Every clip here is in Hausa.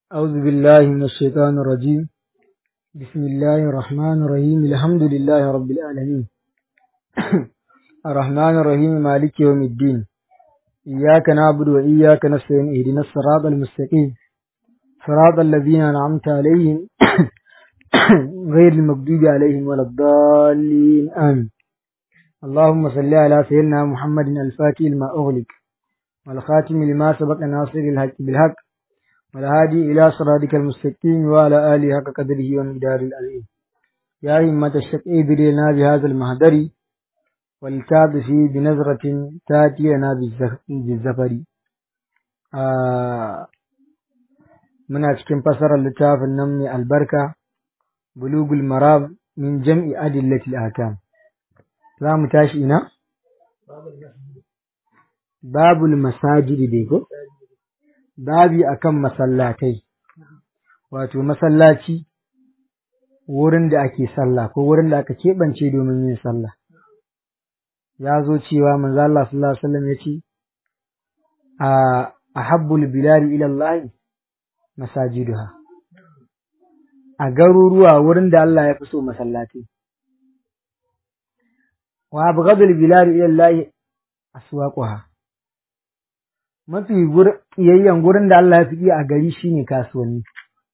أعوذ بالله من الشيطان الرجيم بسم الله الرحمن الرحيم الحمد لله رب العالمين الرحمن الرحيم مالك يوم الدين إياك نعبد وإياك نستعين اهدنا الصراط المستقيم صراط الذين أنعمت عليهم غير المغضوب عليهم ولا الضالين آمين اللهم صل على سيدنا محمد الفاتح لما أغلق والخاتم لما سبق ناصر الحق بالحق والهادي إلى صراطك المستقيم وعلى آله حق قدره ومقدار العظيم يا همة الشقي لنا بهذا المهدر والكاد فيه بنظرة تاتي لنا بالزفر آه muna cikin fasarar littafin nan mai albarka bulugul maram min jam'i adillatil akam za mu tashi ina babul masajidi dai ko babi akan masallatai wato masallaci wurin da ake sallah ko wurin da aka keɓance domin yin sallah ya zo cewa manzo Allah sallallahu alaihi wasallam yace a ahabbul bilali ila Allah masajiduha a garuruwa wurin da Allah ya fi so masallaci wa abghadul bilali ila Allah aswaquha mafi ƙiyayyen gurin da Allah ya fi a gari shine kasuwanni.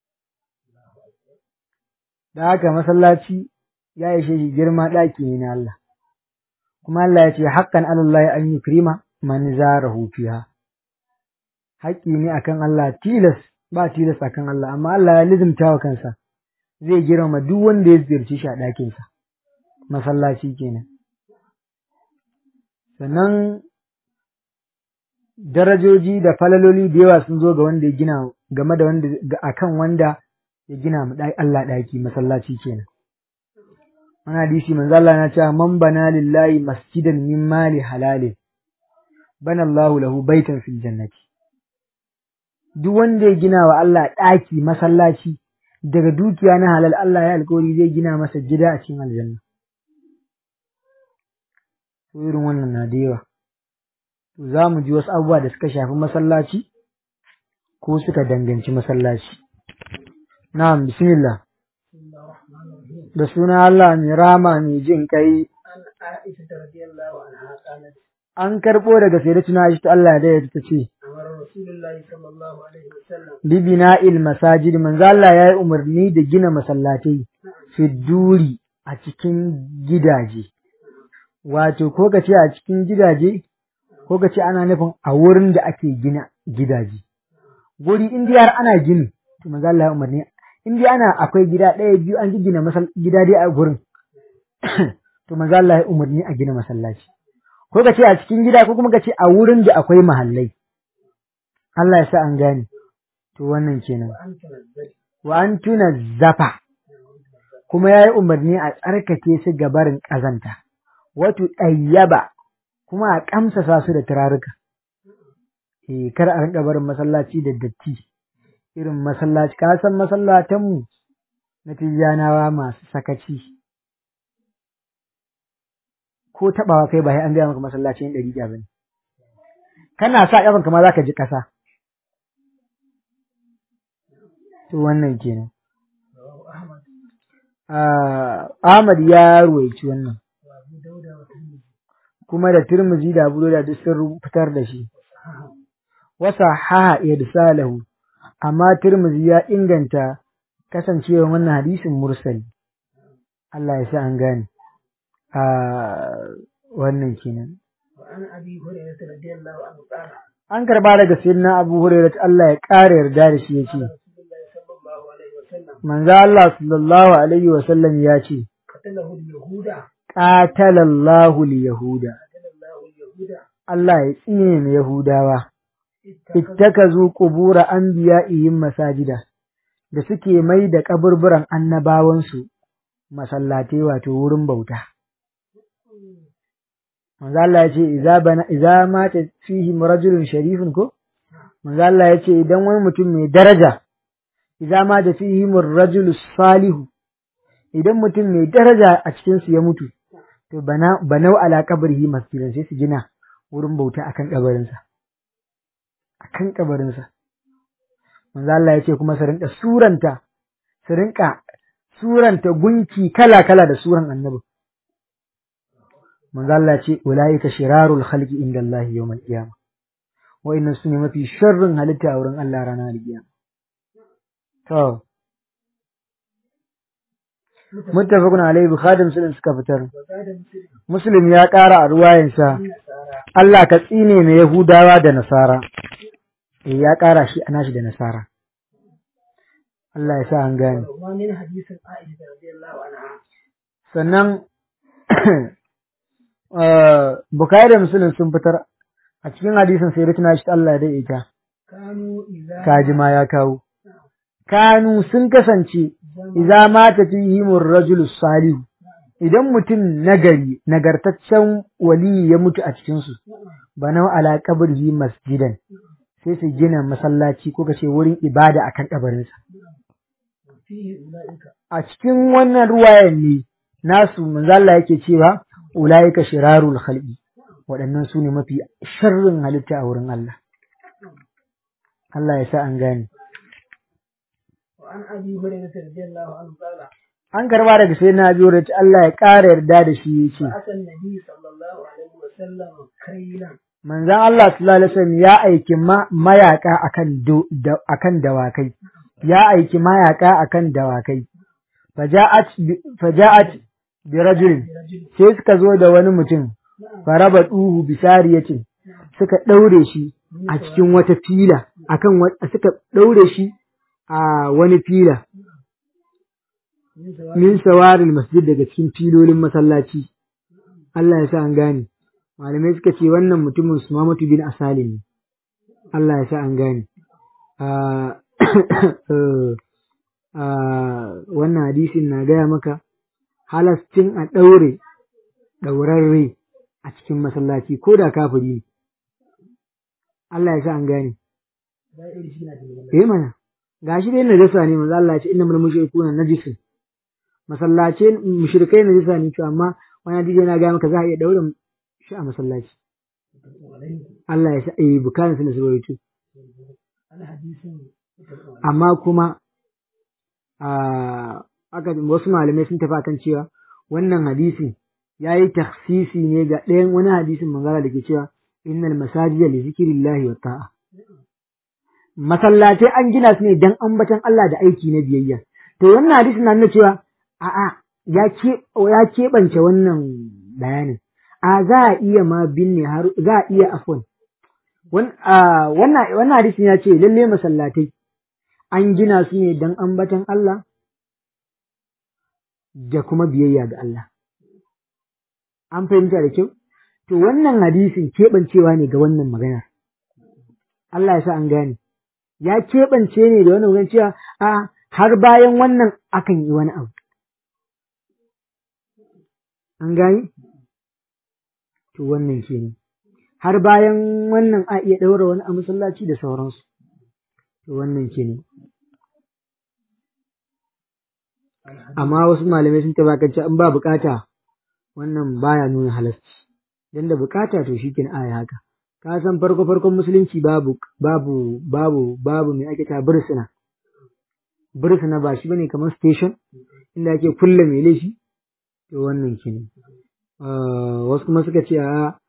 Da haka masallaci ya ishe shi girma ɗaki ne na Allah, kuma Allah ya ce haƙƙan Allah an yi kirima man zara fiha. Haƙƙi ne akan Allah tilas ba tilas akan Allah, amma Allah ya lizimta wa kansa zai girma duk wanda ya ziyarci shi a ɗakinsa, masallaci kenan. Sannan darajoji da falaloli da yawa sun zo ga wanda ya gina game da wanda akan wanda ya gina mu Allah daki masallaci kenan wannan hadisi manzo Allah ya ce man bana lillahi masjidan min mali halalin bana Allah lahu baitan fil jannati duk wanda ya gina wa Allah daki masallaci daga dukiya na halal Allah ya alkawari zai gina masa gida a cikin aljanna irin wannan na da yawa za mu ji wasu abubuwa da suka shafi masallaci ko suka danganci masallaci. Na'am, bismillah. Da suna Allah mai rama mai jin kai. An karɓo daga sai da tuna shi ta Allah da ya ta ce, Bibina il masajid manzo Allah ya yi umarni da gina masallatai fi duri a cikin gidaje. Wato, ko ka ce a cikin gidaje, ko ka ce ana nufin a wurin da ake gina gidaje guri in dai har ana gini to manzo Allah ya umarni in dai ana akwai gida ɗaya biyu an gina masal gida dai a gurin to manzo Allah ya umarni a gina masallaci ko ka ce a cikin gida ko kuma ka ce a wurin da akwai mahallai Allah ya sa an gane to wannan kenan wa an tuna zafa kuma ya yi umarni a tsarkake su gabarin ƙazanta wato ɗayyaba kuma a ƙamsasa su da turaruka. Eh, kar a rinka barin masallaci da datti, irin masallaci, ka san masallatanmu na tijjanawa masu sakaci. Ko taɓawa kai ba an gaya maka masallacin ɗari ba ne. Kana sa ƙafan kama za ka ji ƙasa. To wannan kenan. Ahmad ya ruwaici wannan. kuma da Tirmizi da Abu da duk sun fitar da shi. Wasa haha irsalahu amma Tirmizi ya inganta kasancewa wannan hadisin mursali. Allah ya sa an gane. A wannan kenan. An karba daga sayyidina Abu Hurairah Allah ya ƙara yarda da shi yace. Manzo Allah sallallahu alaihi wa sallam ya ce. Ƙatalallahu Yahuda. Allah ya tsine mu Yahudawa, ittakazu qubura anbiya'ihim masajida, da suke mai da kaburburan annabawansu masallatai wato wurin bauta. Manzo Allah ya ce, "Iza bana iza mata fihi rajulun sharifun ko?" Manzo Allah ya ce, "Idan wani mutum mai daraja, iza mata fihi rajulu salihu, idan mutum mai daraja a cikinsu ya mutu, to bana banau ala kabrihi masjidan sai su gina wurin bauta akan kabarinsa akan kabarinsa manzo Allah ya ce kuma su rinka suranta su rinka suranta gunki kala kala da suran annabi manzo Allah ya ce ulaika shirarul khalqi inda Allah yawmal qiyamah wa'innan su ne mafi sharrin halitta a wurin Allah ranar alkiyama to muttafaqun alayhi bukhari muslim suka fitar muslim ya ƙara a ruwayansa Allah ka tsine mai yahudawa da nasara eh ya ƙara shi ana shi da nasara Allah ya sa an gane sannan bukhari da muslim sun fitar a cikin hadisin sai rikina shi Allah ya daidaita kaji ma ya kawo kanu sun kasance idza mata fihimur rajulu salihu idan mutum nagari nagartaccen wali ya mutu a cikin su bana ala qabrihi masjidan sai su gina masallaci ko kace wurin ibada akan kabarinsa a cikin wannan ruwayan ne nasu manzo Allah yake cewa ulaika shirarul khalqi waɗannan su ne mafi sharrin halitta a wurin Allah Allah ya sa an gane an karba daga sai na biyu da Allah ya ƙara yarda da shi yace manzon Allah sallallahu alaihi wasallam ya aiki mayaka akan akan dawakai ya aiki mayaka akan dawakai faja'at faja'at bi rajulin sai suka zo da wani mutum faraba duhu bisariyatin suka daure shi a cikin wata fila akan suka daure shi a wani fila min sawarin masjid daga cikin filolin masallaci Allah ya sa an gane malamai suka ce wannan mutumin Sumamatu bin Asali ne Allah ya sa an gane wannan hadisin na gaya maka halascin a ɗaure ɗaurarre a cikin masallaci ko da kafiri ne Allah ya sa an gane eh mana gashi dai najasa ne manzo Allah ya ce innamal mushrikuna najisun masallace mushrikai najasa ne to amma wani hadisi yana ga maka za a iya daure shi a masallaci Allah ya sa eh bukan sun su amma kuma a aka wasu malamai sun tafi akan cewa wannan hadisi yayi takhsisi ne ga ɗayan wani hadisin manzara da ke cewa innal masajida li zikrillahi wa ta'a masallatai an gina su ne dan ambatan Allah da aiki na biyayya to wannan hadisi na nuna cewa a'a ya ke ya keɓance wannan bayanin a za a iya ma binne har za a iya afwan wannan wannan hadisin ya ce lalle masallatai an gina su ne dan ambatan Allah da kuma biyayya ga Allah an fahimta da kyau to wannan hadisin keɓancewa ne ga wannan maganar Allah ya sa an gane ya keɓance ne da wannan wurin cewa a har bayan wannan akan yi wani abu. An gani? To wannan kenan. Har bayan wannan a iya ɗaura wani a masallaci da sauransu. To wannan kenan. Amma wasu malamai sun tabbatar in ba bukata wannan baya nuna halasci. Dan da bukata to shi kin aya haka. ka san farko farkon musulunci babu babu babu babu mai ake ta bursuna bursuna ba shi bane kamar station inda ake kulle mai laifi to wannan kenan wasu kuma suka ce a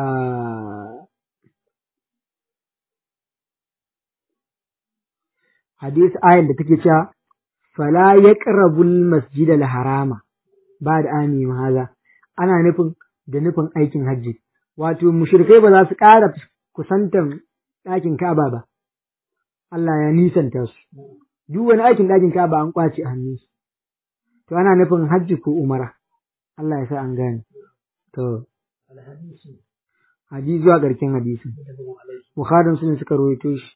hadis ayan da take cewa fala yaqrabul masjid al harama ba da ami haza ana nufin da nufin aikin hajji wato mushrikai ba za su ƙara kusantan ɗakin Ka'aba ba Allah ya nisanta su duk wani aikin ɗakin Ka'aba an kwace a hannunsu to ana nufin hajji ko umara Allah ya sa an gane to hadisi zuwa ƙarshen hadisin Bukhari sun suka rawaito shi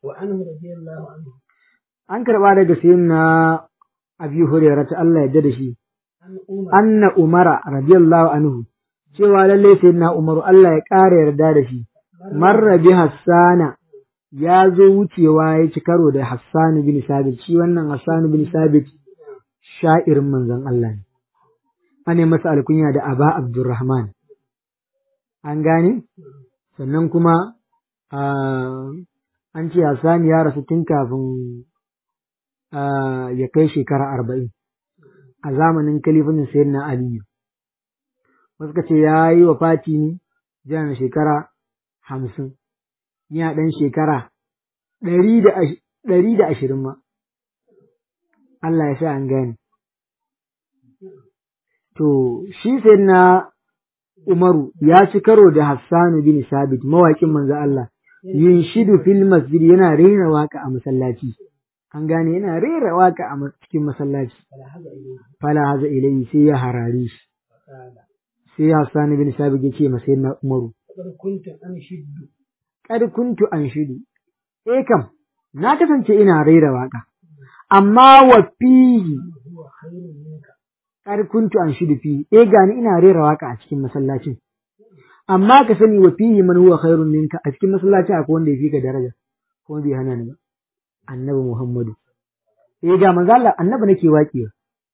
an karɓa daga sayyidina Abi Hurairah ta Allah ya da shi anna Umara radiyallahu anhu cewa lalle sayyidina Umaru Allah ya ƙara yarda da shi marra bi Hassana ya zo wucewa ya ci karo da Hassan bin Sabit shi wannan Hassan bin Sabit sha'irin manzon Allah ne ane masa alkunya da Aba Abdurrahman an gane sannan kuma an ce Hassan ya rasu tun kafin ya kai shekara arba'in a zamanin kalifin sayyidina aliyu wasu ka ce ya yi wa fati ne jiran shekara hamsin yana ɗan shekara ɗari da ashirin ma Allah ya sa an gane to shi sayyidina Umaru ya ci karo da Hassanu bin Sabit mawaƙin manzo Allah yin shidu fil masjid yana rera waka a masallaci an gane yana rera waka a cikin masallaci fala haza ilayhi sai ya harare shi sai Hassan bin Sabit ya ce masa na Umaru kad kuntu an shidu eh kam na kasance ina rera waka amma wa fihi kad kuntu an shidu fi eh gani ina rera waka a cikin masallacin amma ka sani wa fihi man huwa khairun minka a cikin masallacin akwai wanda ya fi ka daraja ko bai hana ni ba annabi Muhammadu eh ga manzo Allah annabi nake waƙiya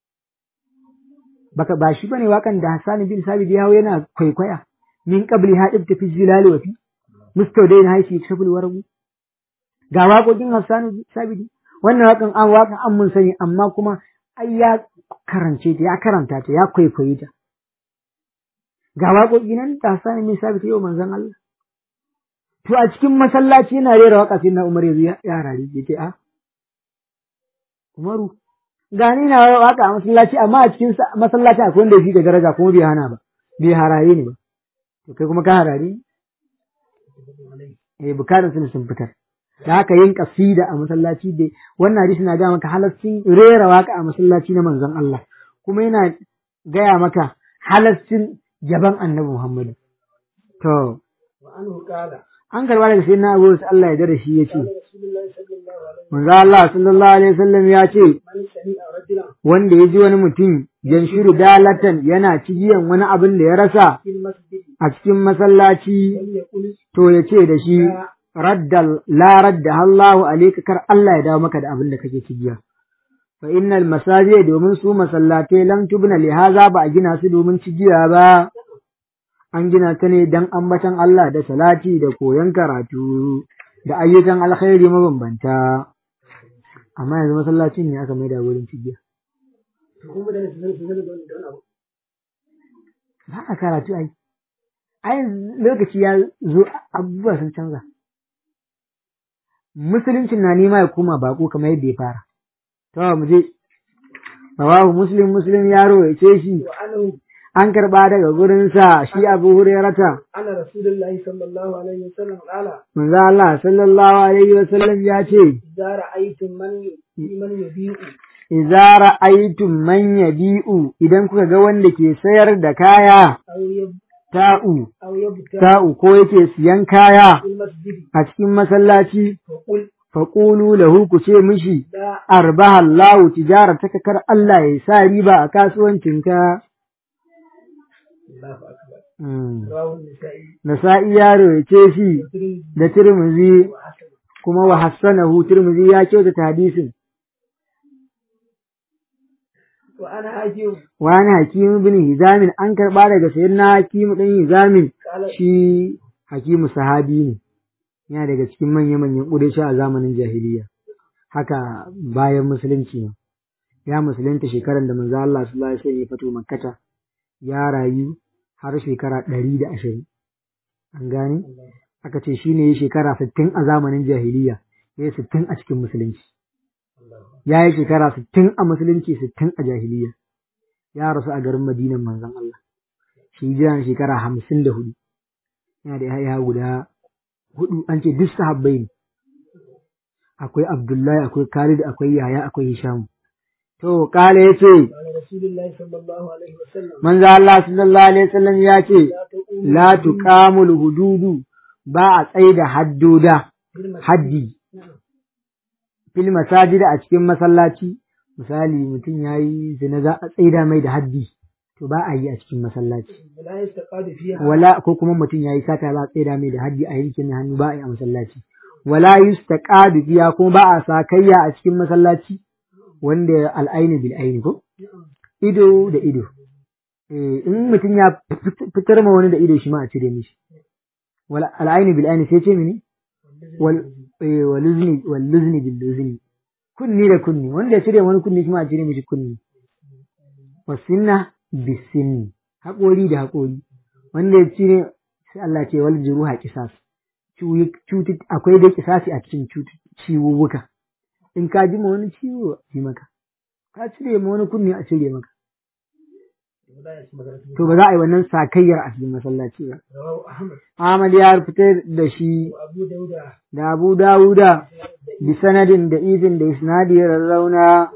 baka ba shi bane wakan da Hassan bin Sabit ya hawo yana kwaikwaya min qabli hadib ta fi zilali wa fi mustawdain haifi sabul warabu ga waƙoƙin Hassan bin Sabit wannan wakan an wakan an mun sani amma kuma ai ya karance ta ya karanta ta ya kwaikwaye ta ga waƙoƙi nan da Hassan bin Sabit yau manzon Allah to a cikin masallaci yana rera waka sai na Umar ya ya rari ya ce a Umaru gani na waka a masallaci amma a cikin masallaci akwai wanda yake da daraja kuma bai hana ba bai haraye ni ba to kai kuma ka harare eh bukatar sun sun fitar da haka yin kasida a masallaci da wannan hadisi na ga maka halaccin rera waka a masallaci na manzon Allah kuma yana gaya maka halaccin jaban annabi Muhammad to an karba daga sai na abu Allah ya dare shi ya ce manzo Allah sallallahu alaihi wasallam ya ce wanda ya ji wani mutum shiru dalatan yana cigiyan wani abin da ya rasa a cikin masallaci to ya ce da shi raddal la radda Allahu alayka kar Allah ya dawo maka da abin da kake cigiya fa innal masajid domin su masallatai lam tubna li haza ba a gina su domin cigiya ba an gina ta ne don ambatan Allah da salati da koyon karatu da ayyukan alkhairi mabambanta. Amma yanzu masallacin ne aka maida wurin cigiya. Ba a karatu ai. Ai lokaci ya zo abubuwa sun canza. Musuluncin na nema ya koma bako kamar yadda ya fara. To mu je. Rawahu Muslim Muslim yaro ya ce shi. an karɓa daga gurinsa shi abu hurairata. Ana Rasulullahi sallallahu alaihi wasallam ala. Manzo Allah sallallahu alaihi wasallam ya ce. Idza ra'aytum man man yabi'u. Idza ra'aytum man yabi'u idan kuka ga wanda ke sayar da kaya. Ta'u. Ta'u ko yake siyan kaya a cikin masallaci. Faƙulu lahu ku ce mishi, Arbaha Allahu tijarataka kar Allah ya sa riba a kasuwancinka. Nasa'i yaro ya ce shi da Tirmizi kuma wa hassanahu Tirmizi ya kyautata hadisin. Wa ana hakimu bin Hizamin an karɓa daga sayan na hakimu ɗan Hizamin shi hakimu sahabi ne, yana daga cikin manya-manyan ƙudashi a zamanin jahiliya. Haka bayan musulunci ne, ya musulunta shekarar da manzo Allah sallallahu alaihi wasallam ya fito Makkata. ya rayu har shekara ɗari da ashirin. An gane? Aka ce shi ne ya shekara sittin a zamanin jahiliya, ya yi sittin a cikin musulunci. Ya yi shekara sittin a musulunci sittin a jahiliya. Ya rasu a garin Madinan manzon Allah. Shi jiran shekara hamsin da hudu. Yana da yaya guda hudu an ce duk sahabbai ne. Akwai Abdullahi, akwai Khalid, akwai Yahaya, akwai Hishamu. To, kala ya ce, Manzo Allah sallallahu Alaihi wasallam ya ce, La tuqamul hududu ba a tsaida haddoda, haddi, fil masajida a cikin masallaci, misali mutum ya yi zina za a tsaida mai da haddi, to ba a yi a cikin masallaci. Wala ko kuma mutum ya yi sata ba a tsaida mai da haddi a yankin hannu ba a yi a masallaci. Wala yustaqadu fiya kuma ba a sakayya a cikin masallaci. wanda al'aini bil aini ko ido da ido in mutum ya fitar ma wani da ido shi ma a cire mishi wal al'aini bil aini sai ce mini wal wal luzni wal luzni bil luzni kunni da kunni wanda ya cire wani kunni kuma a cire mishi kunni wasinna bisinni haƙori da haƙori wanda ya cire sai Allah ce wal juruha qisas cuti akwai da kisasi a cikin ciwuwuka in ka ji ma wani ciwo a ji maka ka cire ma wani kunni a cire maka to ba za a yi wannan sakayyar a cikin masallaci ba Ahmad ya fitar da shi da Abu Dawuda bi sanadin da izin da isnadi ya rarrauna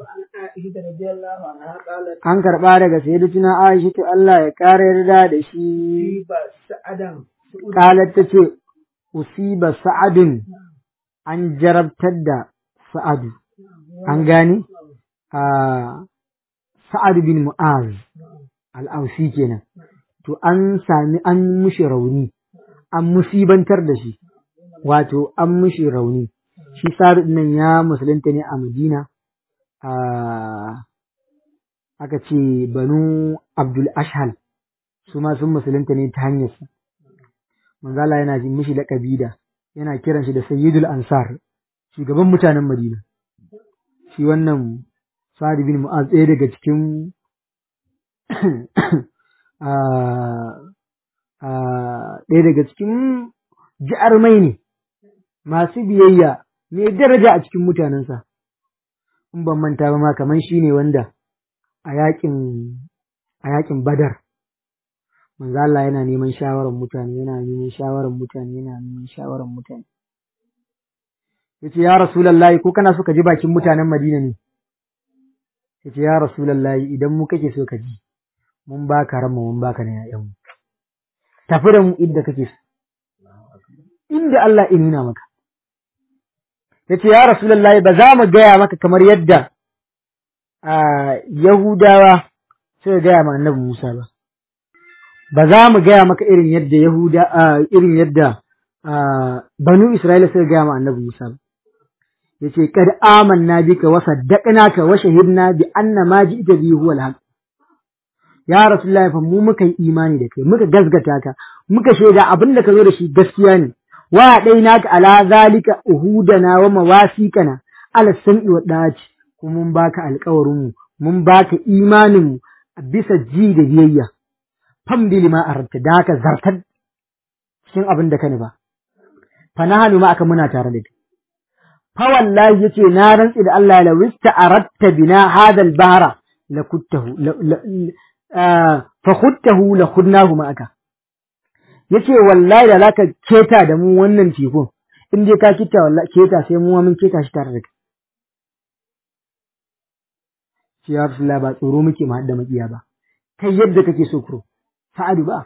an karɓa daga sayyidatuna Aisha ta Allah ya ƙara yarda da shi qalat ta ce usiba sa'adun an jarabtar da sa'adu an gane a sa'ad bin mu'az al'ausi kenan to an sami an mushi rauni an musibantar da shi wato an mushi rauni shi sa'ad nan ya musulunta ne a madina aka ce banu abdul ashhal su ma sun musulunta ne ta hanyarsa manzala yana jin mishi laƙabi da yana kiran shi da sayyidul ansar shugaban mutanen madina shi wannan sa'ad bin mu'az ɗaya daga cikin ɗaya daga cikin mai ne masu biyayya mai daraja a cikin mutanensa in ban manta ba ma kamar shi ne wanda a yakin a yakin badar manzo Allah yana neman shawarar mutane yana neman shawarar mutane yana neman shawarar mutane yace ya rasulullahi ko kana so ka ji bakin mutanen Madina ne yace ya rasulullahi idan mu kake so ka ji mun baka ranmu mun baka na yayan mu tafi da mu inda kake so inda Allah ya nuna maka yace ya rasulullahi ba za mu gaya maka kamar yadda Yahudawa suka gaya ma annabi Musa ba ba za mu gaya maka irin yadda Yahuda irin yadda banu Isra'ila suka gaya ma annabi Musa ba yace kad amanna bika wa saddaqnaka wa shahidna bi anna ma ji'ta bihi huwa al ya rasulullahi fa mu muka yi imani da kai muka gasgata ka muka shaida abin da ka zo da shi gaskiya ne wa dainaka ala zalika uhudana wa mawasiqana ala sam'i wa daci kuma mun baka alƙawarin mu mun baka imanin mu bisa ji da biyayya fam bi lima arabta da ka zartar cikin abin da ka ba fa nahanu ma aka muna tare da kai fa wallahi yace na rantsi da Allah la wista aratta bina hadal bahra la kuttahu fa khuttahu la khudnahu ma aka yace wallahi da zaka keta da mu wannan tekun in dai ka kita wallahi keta sai mu mun keta shi tare da kai shi ya Rasulullah ba tsoro muke ma da makiya ba kai yadda kake so kuro sa'adu ba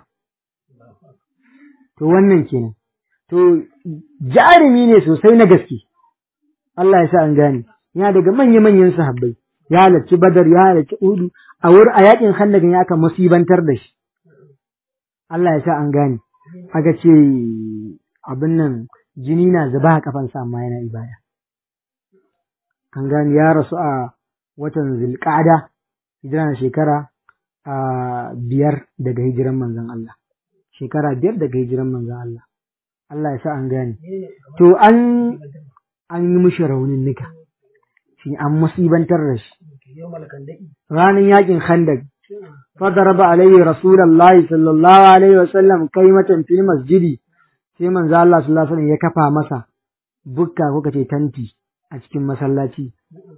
to wannan kenan to jarumi ne sosai na gaske Allah ya sa an gane yana daga manya-manyan sahabbai ya halarci badar ya halarci udu a wurin a yakin handagan ya aka musibantar da shi Allah ya sa an gane aka ce abin nan jini na zuba a kafansa amma yana ibada an gane ya rasu a watan zulqa'ada hijira na shekara a biyar daga hijiran manzon Allah shekara biyar daga hijiran manzon Allah Allah ya sa an gane to an an yi mishi raunin nika shi an musibantar da shi ranar yakin khandak فضرب عليه رسول الله صلى الله عليه وسلم كلمة في المسجد sai manzo Allah sallallahu alaihi wasallam ya kafa masa bukka ko kace tanti a cikin masallaci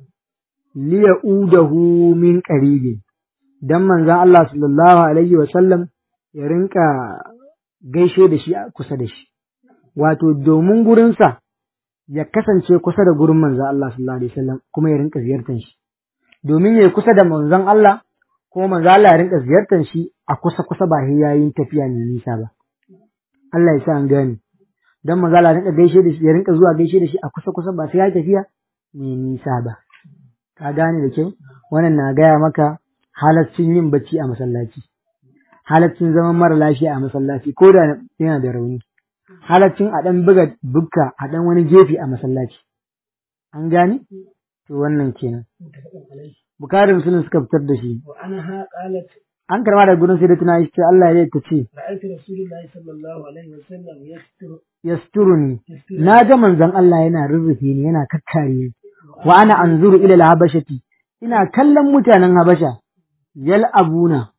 liyaudahu min qaribin dan manzo Allah sallallahu alaihi wasallam ya rinka gaishe da shi kusa da shi wato domin gurinsa ya kasance kusa da gurin manzo Allah sallallahu alaihi wasallam kuma ya rinka ziyartar shi domin ya kusa da manzon Allah ko manzo Allah ya rinka ziyartar shi a kusa kusa ba sai yayin tafiya mai nisa ba Allah ya sa an gane dan manzo Allah ya rinka gaishe da shi ya rinka zuwa gaishe da shi a kusa kusa ba sai ya tafiya mai nisa ba ka gane da kyau wannan na gaya maka halaccin yin bacci a masallaci halaccin zaman mara lafiya a masallaci ko da yana da rauni halaccin a dan buga bukka a dan wani gefe a masallaci an gane to wannan kenan Bukari Musulun suka fitar da shi. An karma da gudun sai da tuna shi Allah ya ta ce. Yasturu ni. Na ga manzon Allah yana rurrufe ni yana kakkare ni. wa ana anzuru ila al-habashati ina kallon mutanen habasha yal'abuna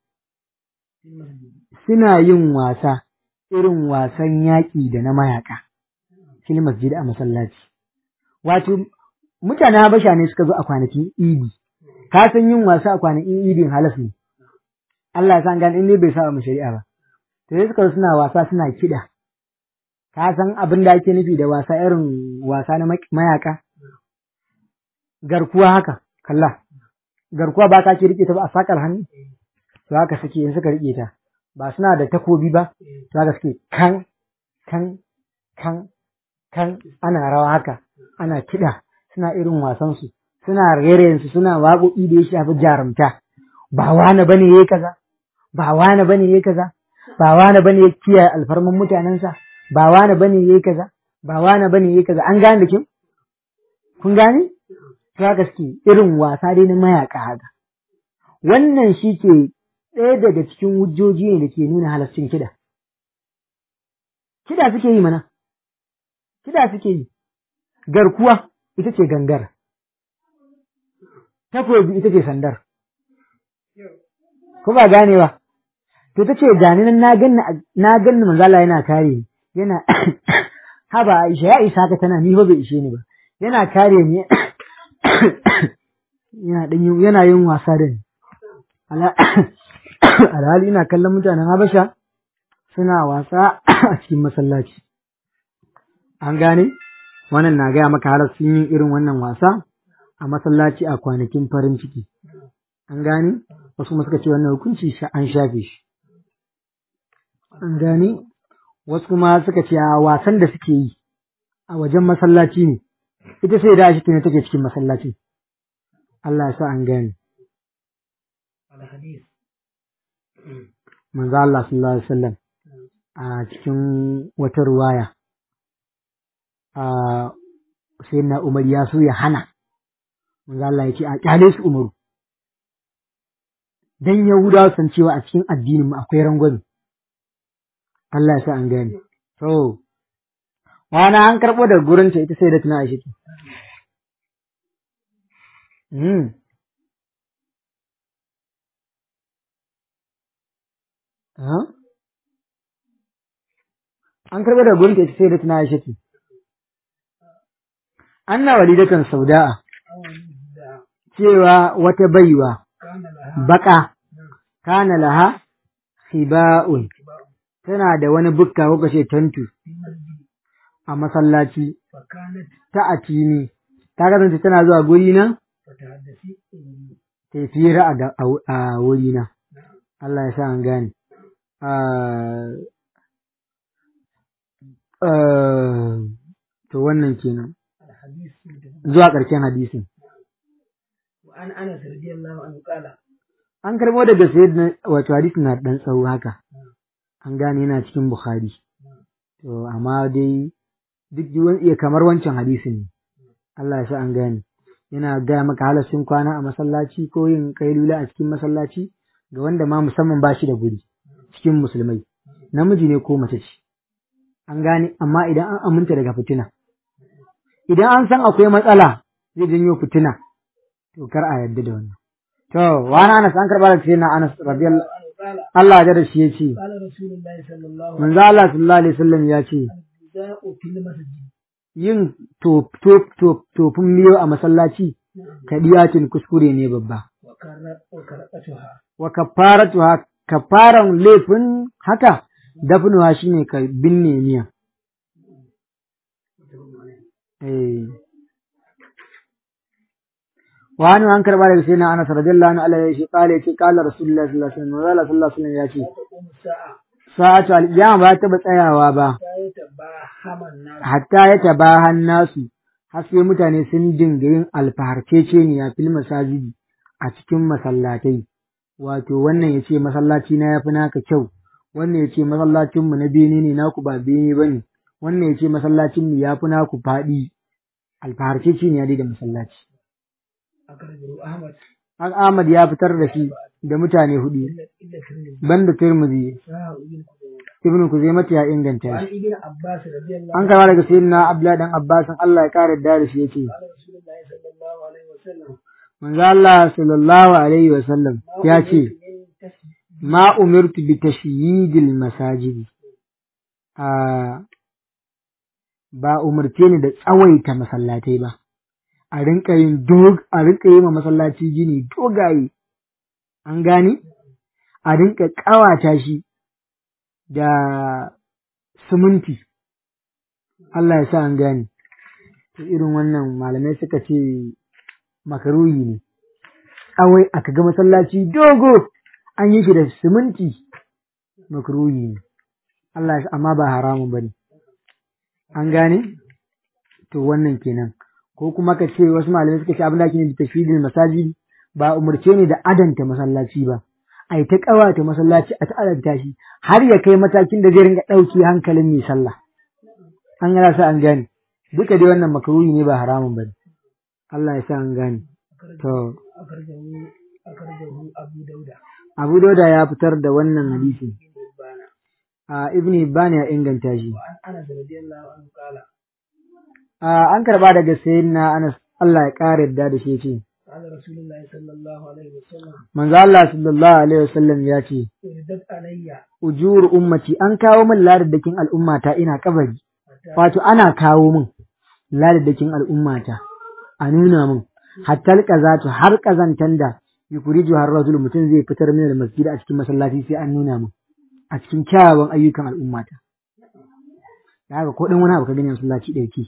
suna yin wasa irin wasan yaƙi da na mayaka fil masjid a masallaci wato mutanen habasha ne suka zo a kwanakin idi ka san yin wasa a kwanakin idin halas ne Allah ya san gani in ne bai sa mu shari'a ba to sai suka zo suna wasa suna kiɗa ka san abin da ake nufi da wasa irin wasa na mayaka garkuwa haka kalla garkuwa ba ka ke rike ta ba a sakar hannu to haka suke in suka rike ta ba suna da takobi ba to haka suke kan kan kan kan ana rawa haka ana kiɗa suna irin wasan su suna rere su suna waƙoƙi da ya shafi jarumta ba wani bane yayi kaza ba wani bane yayi kaza ba wani bane ya kiyaye alfarman mutanensa ba wani bane yayi kaza ba wani bane yayi kaza an gane da kin kun gane to haka suke irin wasa dai na mayaka haka wannan shi ke ɗaya daga cikin hujjoji ne da ke nuna halascin kiɗa kiɗa suke yi mana kiɗa suke yi garkuwa ita ce gangar takobi ita ce sandar ko ba gane ba to ta ce gani nan na ganni na ganni manzala yana kare ni yana haba Aisha ya isa ka tana ni ba bai ishe ni ba yana kare ni yana dan yana yin wasa da ni alhali ina kallon mutanen Habasha suna wasa a cikin masallaci an gane wannan na gaya maka har sun yi irin wannan wasa a masallaci a kwanakin farin ciki an gane wasu kuma suka ce wannan hukunci an shafe shi an gane wasu kuma suka ce a wasan da suke yi a wajen masallaci ne ita sai da shi ne take cikin masallaci Allah ya sa an gane manzo Allah sallallahu alaihi wasallam a cikin wata ruwaya a sai na Umar ya so ya hana manzo Allah ya ce a kyale su Umaru dan Yahudawa san cewa a cikin addinin mu akwai rangwame Allah ya sa an gane to wani an karɓo da gurin ta ita sai da tuna Aisha Hmm. An karɓar da gurin ita sai da tuna Aisha ce. Anna walidatan sauda'a cewa wata baiwa baka kana laha khiba'un tana da wani bukka ko kace tantu a masallaci ta atini ta kasance tana zuwa guri na ta fira a wuri na Allah ya sa an gane to wannan kenan zuwa ƙarshen hadisin an anas radiyallahu anhu qala an karbo daga sayyid wato hadisin na dan tsawo haka an gane yana cikin bukhari to amma dai duk iya kamar wancan hadisin ne Allah ya sa an gane yana gaya maka halassun kwana a masallaci ko yin kailula a cikin masallaci ga wanda ma musamman ba shi da guri cikin musulmai namiji ne ko mace ce an gane amma idan an aminta daga fitina idan an san akwai matsala zai janyo fitina to kar a yarda da wannan to wani Anas an karba da na Anas radiyallahu Allah ya da shi yace qala rasulullahi sallallahu manzo Allah sallallahu alaihi wasallam ya ce alaihi fil masjid yin tofin miyo a masallaci kadiyacin kuskure ne babba wa karatuha wa kafaratuha kafaran laifin haka dafnuwa shine ka binne miya eh wani an karba daga sai na Anas radiyallahu anhu Allah ya shi kale ce kala rasulullahi sallallahu alaihi wasallam Allah sallallahu alaihi wasallam ya ce taqumu sa'a sa'atu al-qiyama ba ta tsayawa ba sai ta ba haman nas hatta ya tabahan nasu har sai mutane sun dinga yin alfaharceceniya fil masajidi a cikin masallatai wato wannan ya ce masallaci na yafi naka kyau wannan ya ce masallacin mu na bene ne naku ba bene bane wannan ya ce masallacin mu yafi naku faɗi alfaharceceniya dai da masallaci akhrajahu ahmad An Ahmad ya fitar da shi da mutane hudu illa illa tirmidhi banda Tirmidhi sa'a ibn Khuzaimah Ibn Kuzaimah ya inganta wa an shi ibn abbas radiyallahu an kama daga sayyidina Abdullah dan Abbas Allah ya kare da shi yace qala rasulullahi sallallahu وسلم manzo Allah sallallahu alaihi wa sallam ya ce من تسبيح ma umirtu bi tashyidil masajid a ba umarce ni da tsawaita masallatai ba a rinka yin dog a rinka yi ma masallaci gini dogaye an gane a rinka ƙawata shi da siminti Allah ya sa an gane to irin wannan malamai suka ce makaruhi ne awai aka ga masallaci dogo an yi shi da siminti makaruhi ne Allah ya amma ba haramun bane an gane to wannan kenan ko kuma ka ce wasu malamai suka ce abin da ake nufi tashidil masajid ba umarce ne da adanta masallaci ba ai ta kawata masallaci a ta adanta shi har ya kai matakin da zai ringa ɗauki hankalin mai sallah an gana sa an gane duka dai wannan makaruhi ne ba haramun bane Allah ya sa an gane to أخرجه أخرجه أبو داود Abu Dauda ya fitar da wannan hadisi بن حبان a Ibn Hibban ya inganta shi وعن أنس رضي الله عنه قال a an karba daga sayyidina Anas Allah ya kare yadda da shi ce قال رسول الله صلى الله عليه وسلم manzo Allah sallallahu alaihi wasallam ya ce وردت علي ujur ummati an kawo min ladadakin al'ummata ina kabari حتى wato ana kawo min ladadakin al'ummata a nuna min hatta alqazatu har kazantan da yukuriju har rajul mutum zai fitar min masjid a cikin masallaci sai an nuna min a cikin kyawawan ayyukan al'ummata da haka ko dan wani abu ka gani a masallaci dauki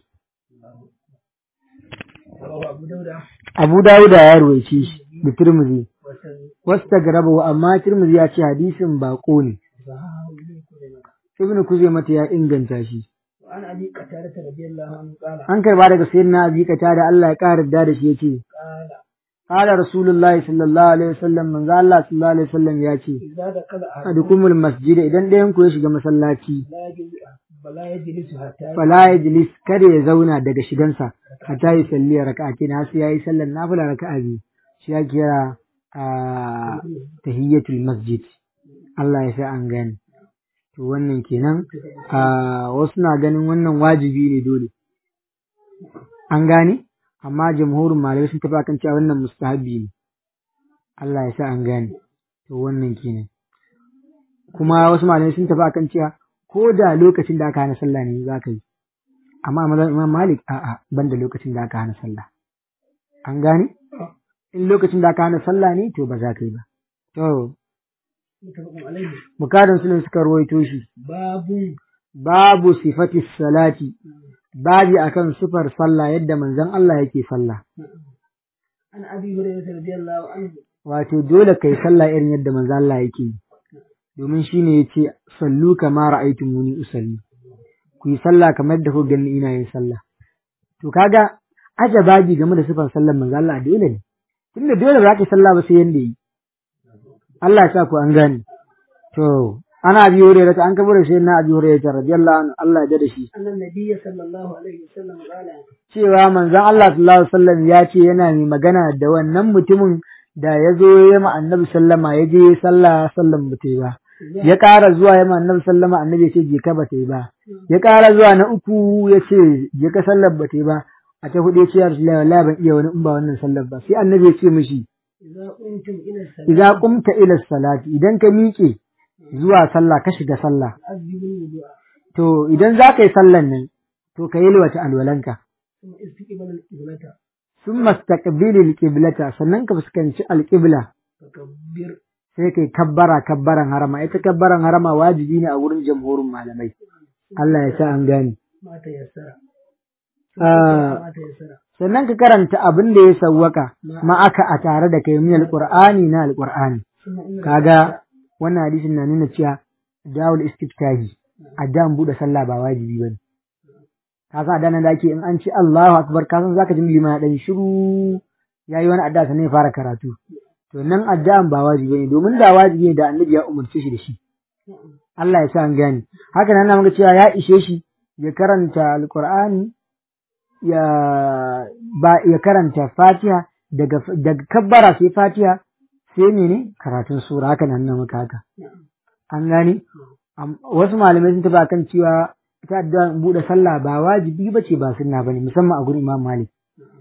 رواه أبو داود Abu Dawuda ya ruwaice shi da Tirmidhi وسن- wasu ta garaba amma Tirmidhi ya ce hadisin bako ne وصححه ابن خزيمة Ibn Kuzaimah ya inganta shi وعن أبي قتادة رضي الله عنه قال an karba daga sayyidina Abi Kata da Allah ya ƙara da da shi yace قال qala rasulullahi sallallahu alaihi wasallam manzo Allah sallallahu alaihi wasallam ya ce إذا دخل أحدكم adukumul masjid idan ɗayan ku ya shiga masallaci لا يجلس فلا يجلس حتى fala yajlis kada ya zauna daga shigansa hatta ya salli raka'atin har sai yayi sallar nafila raka'a biyu shi ya kira a tahiyyatul masjid Allah ya sa an gane to wannan kenan a wasu na ganin wannan wajibi ne dole an gane amma jamhurin malamai sun tafi akan cewa wannan mustahabi ne Allah ya sa an gane to wannan kenan kuma wasu malamai sun tafi akan cewa ko da lokacin da aka hana sallah ne za ka yi amma a mazan imam malik a'a ban da lokacin da aka hana sallah an gane in lokacin da aka hana sallah ne to ba za ka yi ba to متفق عليه bukadin sunan suka ruwaito shi باب babu sifati salati babi akan sifar sallah yadda manzon Allah yake sallah عن أبي هريرة رضي الله عنه wato dole kai sallah irin yadda manzon Allah yake yi domin shine yace sallu kama ra'aytumuni usalli ku yi sallah kamar yadda ku gani ina yin sallah to kaga aje babi game da sifar sallar manzon Allah dole ne tunda dole ba za ka yi sallah ba sai yanda yi Allah ya sa ku an gane to ana abi hurairah an kabura sai na abi hurairah radiyallahu anhu Allah ya da shi أن النبي صلى الله عليه وسلم قال cewa manzon Allah sallallahu alaihi wasallam ya ce yana mai magana da wannan mutumin da ya zo ya ma annabi sallama ya je sallah sallan ba ta yi ba ya ƙara zuwa ya ma annabi sallama annabi ya ce je ka ba ta yi ba ya ƙara zuwa na uku ya ce je ka sallar ba ta yi ba a ta hudu ya ce ya rasulullahi wallahi ban iya wani in ba wannan sallar ba sai annabi ya ce mishi إذا قمتم إلى الصلاة idza qumta ila salati idan ka miƙe zuwa sallah ka shiga sallah فأذبوا الوضوء to idan za ka yi sallan nan to ka yi wata alwalanka ثم استقبل القبلة sun mastaqbilil qiblata sannan ka fuskanci alqibla فكبر sai kai kabbara kabbaran harama ita kabbaran harama wajibi ne a wurin jamhurin malamai Allah ya sa an gane ما تيسر Ah. ما تيسر sannan ka karanta abin da ya sawwaka ma'aka a tare da kai min alqur'ani na alqur'ani ثم إن kaga wannan hadisin na nuna cewa dawul istiftahi addan bude sallah ba wajibi bane ka san addan da ake in an ce Allahu akbar ka san zaka ji lima dan shiru yayi wani adda sannan ya fara karatu to nan addan ba wajibi bane domin da wajibi ne da annabi ya umarce shi da shi Allah ya sa an gane haka nan na muka cewa ya ishe shi ya karanta alqur'ani ya ba ya karanta fatiha daga daga kabbara sai fatiha sai mene karatun sura haka nan na maka haka an gane Am- wasu malamai sun tafi akan cewa ita addu'a bude sallah ba wajibi bace ba sunna bane musamman a gurin Imam Malik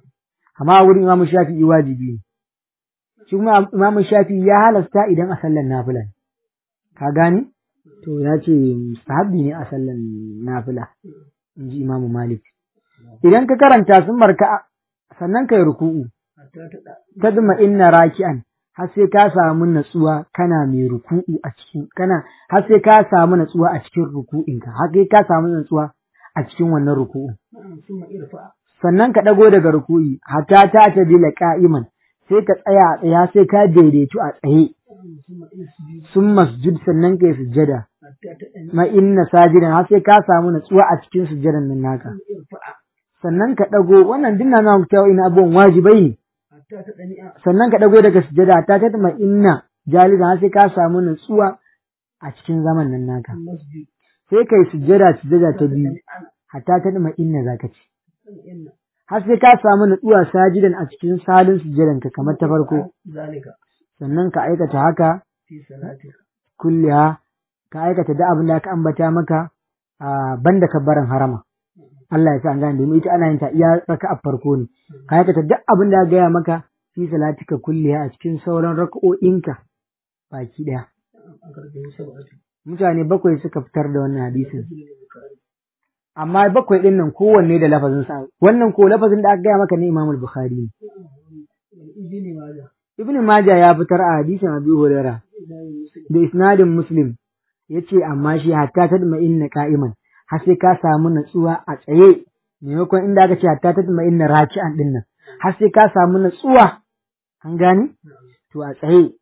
amma a wurin imamu shafi'i wajibi ne shi kuma imamu shafi'i ya halasta idan a sallan nafila ne ka gani to ya ce mustahabbi ne a sallan nafila in ji imamu malik idan ka karanta sun marka sannan ka yi ruku'u hatta ta da tadma inna raki'an har sai ka samu natsuwa kana mai ruku'u a cikin kana har sai ka samu natsuwa a cikin ruku'inka har sai ka samu natsuwa a cikin wannan ruku'u na'am summa irfa sannan ka dago daga ruku'i hatta ta tadila qa'iman sai ka tsaya a tsaya sai ka daidaitu a tsaye na'am summa isjud sun masjud sannan ka yi sujjada hatta ta dan ma inna sajidan har sai ka samu natsuwa a cikin sujjadan nan naka irfa sannan ka dago wannan dinna na cewa ina abubuwan wajibai ne hatta ta dani'a sannan ka ɗago daga sujada ta ta ma inna jalisan har sai ka samu nutsuwa a cikin zaman nan naka masjid sai kai sujada sujada ta biyu ana hatta ta ma inna zaka ci inna har sai ka samu nutsuwa sajidan a cikin salin sujadan ka kamar ta farko zalika sannan ka aikata haka fi salatika kulliha ka aikata da abin da aka ambata maka a banda kabbaran harama Allah ya sa an gane domin ita ana yin ta iya raka a farko ne ka aikata duk abin da aka gaya maka fi salatika kulliha a cikin sauran raka'o'inka baki daya an karɓi sab'atu mutane bakwai suka fitar da wannan hadisin amma bakwai din nan kowanne da lafazin sa wannan ko lafazin da aka gaya maka ne Imam Bukhari ne izini ma da Ibn Majah ya fitar a hadisin Abi Hurairah idan musu da isnadin Muslim yace amma shi hatta tadma inna qa'iman har sai ka samu natsuwa a tsaye maimakon inda aka ce hatta tadma inna raki'an din nan har sai ka samu natsuwa an gani to a tsaye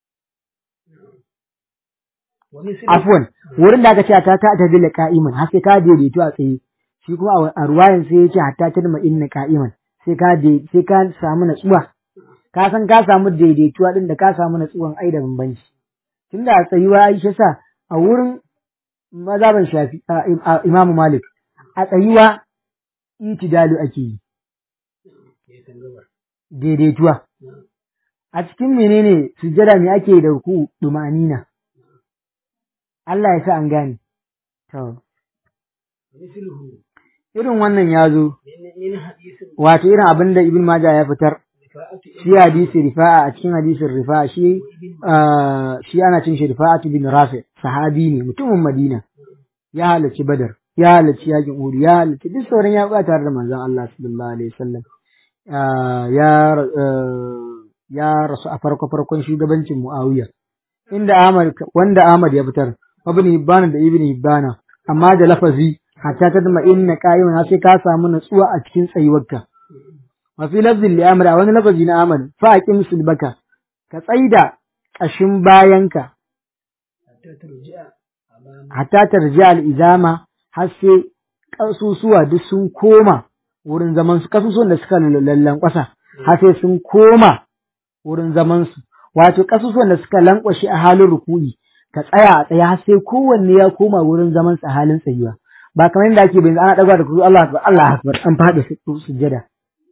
wa misli afwan wurin da aka ce hatta ta tadilla qa'iman har sai ka daidaito a tsaye shi kuma a- a ruwayan sai yace hatta tadma inna qa'iman sai ka dai- sai ka samu natsuwa ka san ka samu daidaituwa din da ka samu natsuwan ai da bambanci tunda a tsayuwa ai shi sa a wurin mazhaban shafi a- a- imamu malik a tsayuwa itidalu ake yi ya san gabar daidaituwa a cikin menene sujjada me ake da ku dumanina Allah ya sa an gane to misluhu irin wannan ya zo min min hadisin wato irin abin da ibn majah ya fitar rifa'atu shi hadisi rifa'a a cikin hadisin rifa'a shi ah, shi ana cin shi rifa'atu bin rafi sahabi ne mutumin madina ya halarci badar ya halarci yakin uhud ya halarci duk sauran ya buƙata tare da manzon Allah sallallahu alaihi wasallam Ah, ya ah, ya rasu a farko farkon shugabancin muawiya inda Ahmad wanda Ahmad ya fitar ibn Hibban da ibn Hibban amma da lafazi hatta ta dama inna qa'iman sai ka samu natsuwa a cikin tsayuwarka wa fi lafzin li amr a wani lafazi na Ahmad fa aqim sulbaka ka tsaida kashin bayanka hatta tarji'a amama hatta tarji al-izama har sai kasusuwa duk sun koma wurin zaman su kasusuwan da suka lallan kwasa har sai sun koma wurin zaman su wato kasusuwan da suka lankwashe a halin ruku'i ka tsaya a tsaya har sai kowanne ya koma wurin zaman sa a halin tsayuwa ba kamar yadda ake bayyana ana daga da kuzu Allah akbar Allah akbar an fada su sujjada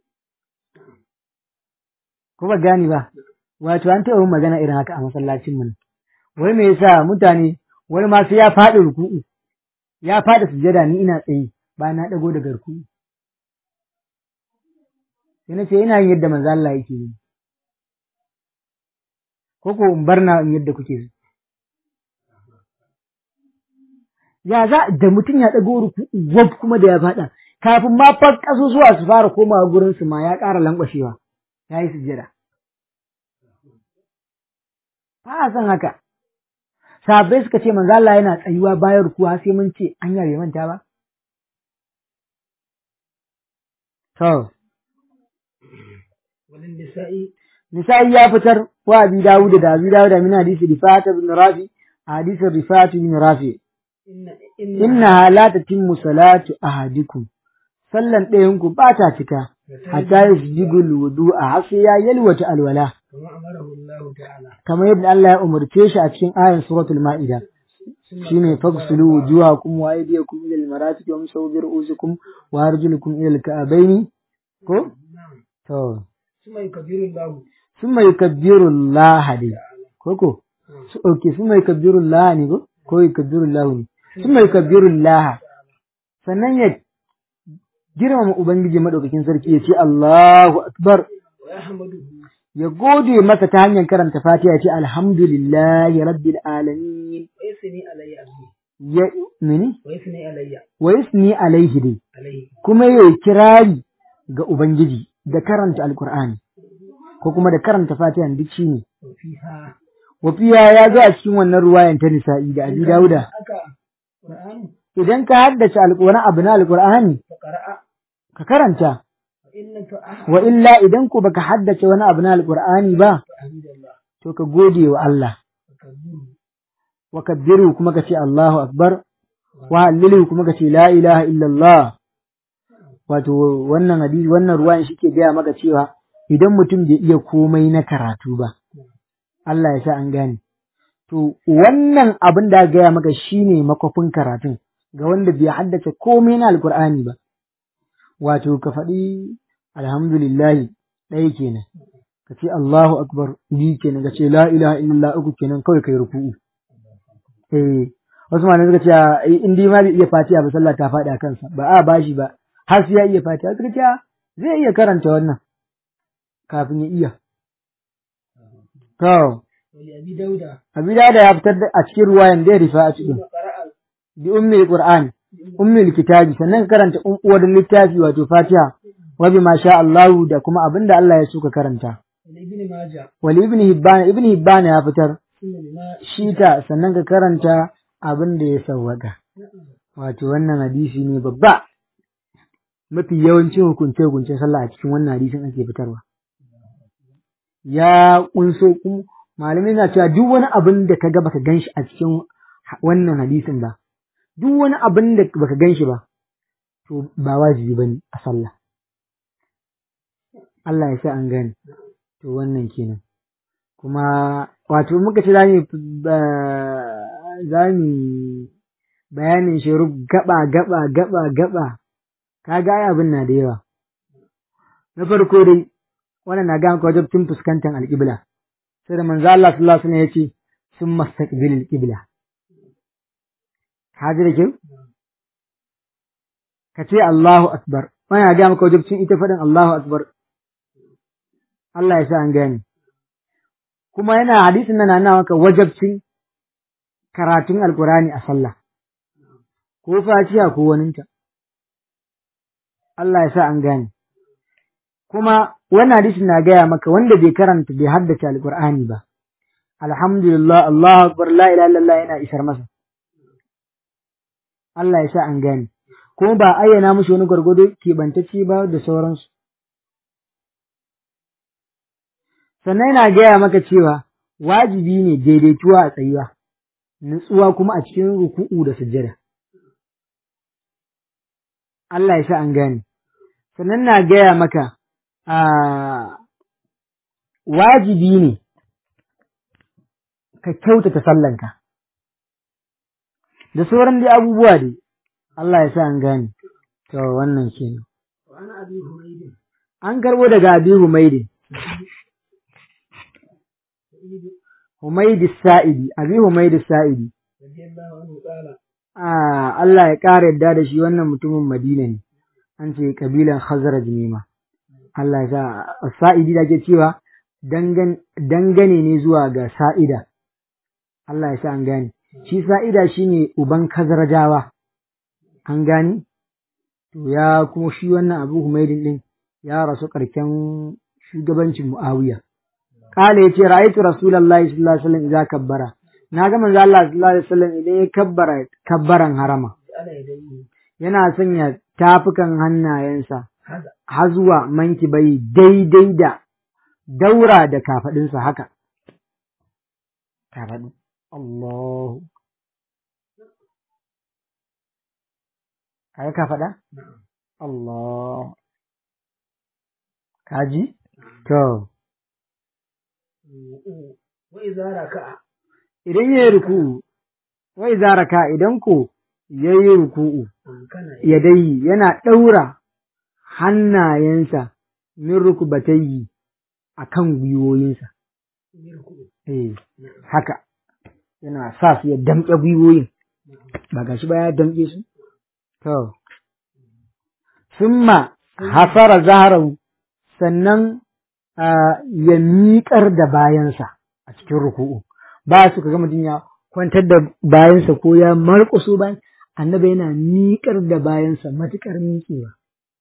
ko ba gani ba wato an taɓa yin magana irin haka a masallacin mu wai me yasa mutane wani ma sai ya faɗi ruku'u ya faɗi sujjada ni ina tsaye ba na ɗago daga ruku'u sai na ce ina yin yadda manzo Allah yake yi ko ko in bar na in yadda kuke so ya za da mutum ya ɗago ruku'u wab kuma da ya faɗa kafin ma fa ƙasusuwa su fara komawa gurin su ma ya ƙara lankwashewa ya yi sujjada ba a san haka sahabbai suka ce manzo Allah yana tsayuwa bayan rukuwa sai mun ce an bai manta ba to walin nisa'i nisa'i ya fitar wa abi dawud da abi dawud min hadisi rifat ibn rafi hadisin rifat ibn rafi inna inna innaha la tatimmu salatu ahadikum sallan ɗayan ku ba ta cika hatta yasjigul wudu'a har sai ya yalwata alwala kama amarahu Allah ta'ala kamar yadda Allah ya umarce shi a cikin ayan suratul ma'ida shine fagsulu wujuhakum wa aydiyakum ila al-marafiq wamsahu bi ru'usikum wa arjulukum ila al-ka'bayn ko to suma yukabbiru Allah summa yukabbiru Allah dai ko ko su okay summa yukabbiru Allah ne ko ko yukabbiru Allah ne summa yukabbiru Allah sannan ya girmama ubangiji madaukakin sarki ya ce Allahu akbar ويحمده ya gode masa ta hanyar karanta fatiha ya ce alhamdulillahi rabbil alamin ويثني علي أبي ya mini ويثني علي wa yusni alaihi dai عليه kuma ya kirari ga ubangiji da karanta alqur'ani ko kuma da karanta fatiha duk shine وفيها wafiya ya zo a cikin wannan ruwayan ta nisa'i da abi dauda أكا قرآن idan ka haddace alqur'ani abu na alqur'ani فقرأ ka karanta وإن لم تأحد wa illa idan ku baka haddace wani abu na alqur'ani ba فحمد الله to ka gode wa Allah وكبره wa kabbiru kuma ka ce Allahu akbar wa hallilu kuma ka ce la ilaha illallah wato wannan hadisi wannan ruwan shi ke gaya maka cewa idan mutum bai iya komai na karatu ba Allah ya sa an gane to wannan abin da aka gaya maka shine makwafin karatun ga wanda bai haddace komai na alkur'ani ba wato ka faɗi alhamdulillahi ɗaya kenan ka ce Allahu akbar biyu kenan ka ce la ilaha illallah uku kenan kawai kai ruku'u eh wasu malamai suka ce a, in dai ma bai iya fatiha ba sallah ta faɗi a kansa ba a bashi ba har sai ya iya fatiha suka ce a, zai iya karanta wannan kafin ya iya to ولأبي داود abi da ya fitar da a cikin ruwayan da ya rifa a cikin ثم قرأ bi ummi qur'an ummi kitabi sannan ka karanta um- uwar littafi wato fatiha wa bi ma sha Allah da kuma abinda Allah ya so ka karanta ولابن ماجه wali ibn hibban ibn hibban ya fitar ثم بما shi ta sannan ka karanta abin da ya sawwaka wato wannan hadisi ne babba mafi yawancin hukunce hukuncen sallah a cikin wannan hadisin ake fitarwa ya kunso kun malamai na cewa duk wani abin da ka ga baka ganshi a cikin ha- wannan hadisin ba duk wani abin da baka ganshi ba to ba wajibi bane a sallah Allah ya sa an gane to wannan kenan kuma wato muka ce zamu zamu bayanin shi gaba gaba gaba gaba kaga ai abin na da yawa na farko dai wannan na ga maka wajibcin fuskantar alƙibla sai da manzo Allah sallallahu alaihi wasallam yace sun mastaqbil alqibla haji da kyau ka ce Allahu akbar wannan na ga maka wajibcin ita faɗin Allahu akbar Allah ya sa an gane kuma yana hadisin nan na maka wajibcin karatun alkurani a sallah ko fatiha ko waninta Allah ya sa an gane kuma wannan hadisin na gaya maka wanda bai karanta bai haddace alkur'ani ba alhamdulillah Allahu akbar la ilaha illallah yana isar masa Allah ya sa an gane kuma ba ayyana mushi wani gwargwado keɓantacce ba da sauransu sannan yana gaya maka cewa wajibi ne daidaituwa a tsayuwa nutsuwa kuma a cikin ruku'u da sujjada Allah ya sa an gane sannan na gaya maka a wajibi ne ka kyautata sallanka da sauran dai abubuwa dai Allah ya sa an gane to wannan kenan وأنا أبي حميد an karbo daga Abi Humaydi Humaydi Sa'idi Abi Humaydi Sa'idi رضي الله عنه قال Ah, Allah ya ƙara yadda da shi wannan mutumin Madina ne, an ce kabilan Khazraj ne ma. Allah ya sa, sa'idi da ke cewa dangan- dangane ne zuwa ga sa'ida. Allah ya sa an gane. Shi sa'ida shi ne uban Khazrajawa, an gane? To ya kuma shi wannan abu Humaydin ɗin ya rasu ƙarshen shugabancin Mu'awiya. Kala ya ce, Ra'aitu Rasulallah sallallahu Alaihi wasallam idza kabbara. Na ga manzo Allah sallallahu Alaihi wasallam idan ya kabbara kabbaran harama. على يديه yana sanya tafukan hannayensa هذا har zuwa mankibai daidai da daura da kafaɗinsa haka. Kafaɗu. Allahu. Kaga kafaɗa? Allah. Kaji? To, وإذا ركع idan ya yi ruku'u, wai zaraka idan ko ya yi ruku'u, كان yadai yana ɗaura hannayensa min rukubatayyi a kan gwiwoyinsa. يركع Eh, haka, yana sa su ya damƙe gwiwoyin, ba gashi ba ya damƙe su? To, summa hafara zaharahu sannan ah, ya miƙar da bayansa a cikin ruku'u ba su kaga mutum ya kwantar da bayansa ko ya marƙuso bayan annabi yana miƙar da bayansa matuƙar miƙewa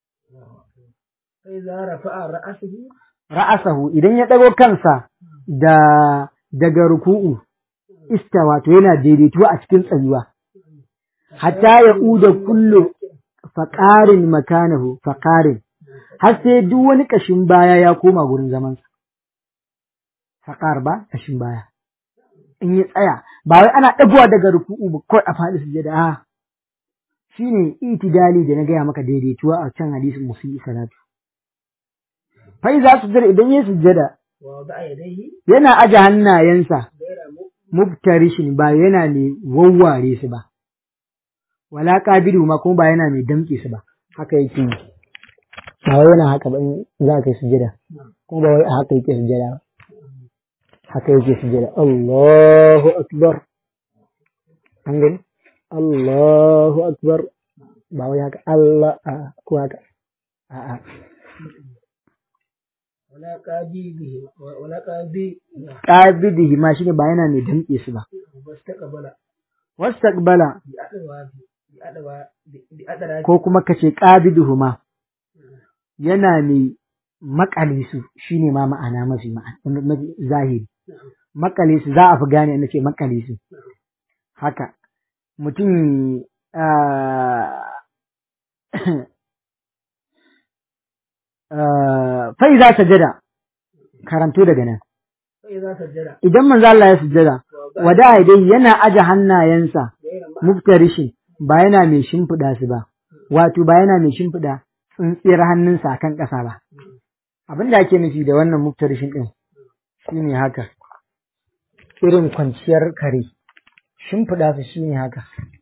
sai za rafa'a ra'asihi ra'asahu idan ya ɗago kansa da daga ruku'u istawa to yana daidaituwa a cikin tsayuwa hatta ya uda kullu faƙarin makanahu faƙarin har sai duk wani ƙashin baya ya koma gurin zamansa faƙar ba ƙashin baya in ya tsaya ba wai ana ɗagowa daga ruku'u ba kawai a faɗi sujada a shine itidali da na gaya maka daidaituwa a can hadisin musulmi salatu fa iza sujjada idan ya sujjada wa ba'a yadayhi yana aje hannayensa gaira mu mubtarishin ba yana mai wawware su ba wala qabidu ma kuma ba yana mai damke su ba haka yake yi ba wai yana haka ba in za ka yi sujjada kuma ba wai a haka yake sujjada ba haka yake sujjada Allahu akbar an gani Allahu akbar ba wai haka Allah a ko haka a'a wala qabihi wala qabi qabidihi ma shine ba yana mai damke su ba wastaqbala wastaqbala bi adawa bi adawa bi adara ko kuma kace qabiduhuma yana mai makale su shine ma ma'ana mafi ma'ana mafi zahiri makale su za a fi gane na ce makale su haka mutum ah, ah, fai za sajada karanto daga nan sai za sajjada idan manzo Allah ya sujjada wada dai yana aje hannayensa gaira ma muftarishin ba yana mai shimfiɗa su ba wato ba yana mai shimfiɗa tsintsiyar hannunsa akan ƙasa ba abin da ake nufi da wannan muftarishin ɗin shine haka irin kwanciyar kare shimfiɗa su shine haka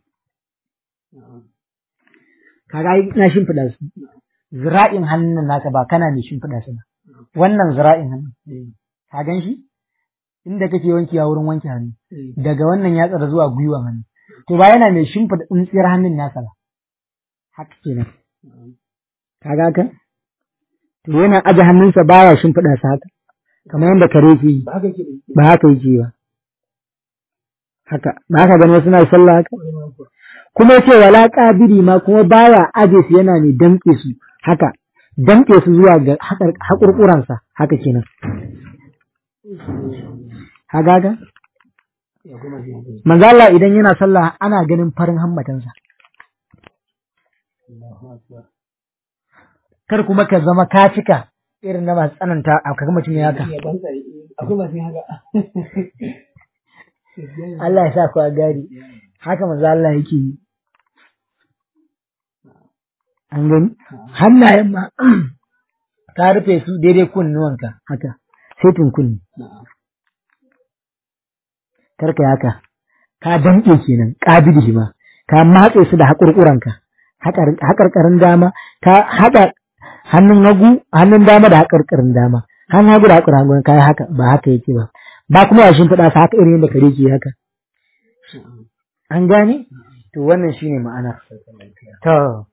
kaga ai na shimfiɗa su zira'in hannun naka ba kana mai shimfiɗa su ba wannan zira'in hannun ka gan shi inda kake wankewa wurin wanke hannu daga wannan yatsar zuwa gwiwa hannu to ba yana mai shimfiɗa tsintsiyar hannun nasa ba haka kenan kaga ka to yana aje hannunsa baya shimfiɗa su haka kamar yadda kare ke yi ba haka ke ba haka yake ba haka ba haka gani wasu na sallah haka kuma yace wala qabiri ma kuma baya aje su yana ne damƙe su haka damƙe su zuwa ga haƙar- haƙurƙuransa haka kenan kaga ga ya kuma shi manzo Allah idan yana sallah ana ganin farin hammatansa Allahu akbar kar kuma ka zama ka cika irin na masu tsananta a kaga mutum ya haka ya ban tsari akwai masu yin haka Allah ya sa ku a gari haka manzo Allah yake yi an gani hannayen ma ka rufe su daidai kunnuwanka haka setin kunni karka yi haka ka danƙe kenan ƙabidi ma ka matse su da haƙurƙuranka haƙarƙarin dama ka haɗa hannun hagu hannun dama da haƙarƙarin dama hannun hagu da haƙarƙarin hagu ka yi haka ba haka yake ba ba kuma ya shimfiɗa su haka irin yadda kare ke haka an gane to wannan shine ma'ana to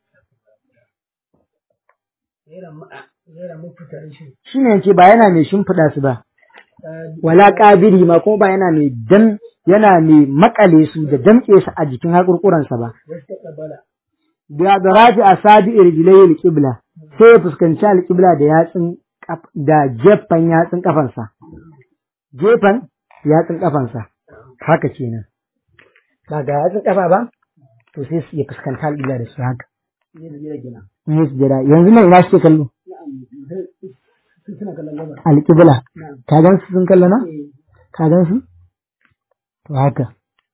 gaira ma gaira mafita shi shine yake ba yana mai shimfiɗa su ba wala ƙabiri ma kuma ba yana mai dan yana mai makale su da damƙe su a jikin haƙurƙuransa ba wastaqbala da da rafi a sabi irjilai alƙibla sai ya fuskanci alƙibla da yatsun kaf- da gefen yatsun kafansa gefen yatsun kafansa haka kenan ba ga yatsun kafa ba to sai su ya fuskanta alƙibla da su haka ne da jira gina in yi sujada yanzu nan ina suke kallo na'am sai suna kallon gaba alƙibla na'am ka gan su sun kallo na eh ka gan su to haka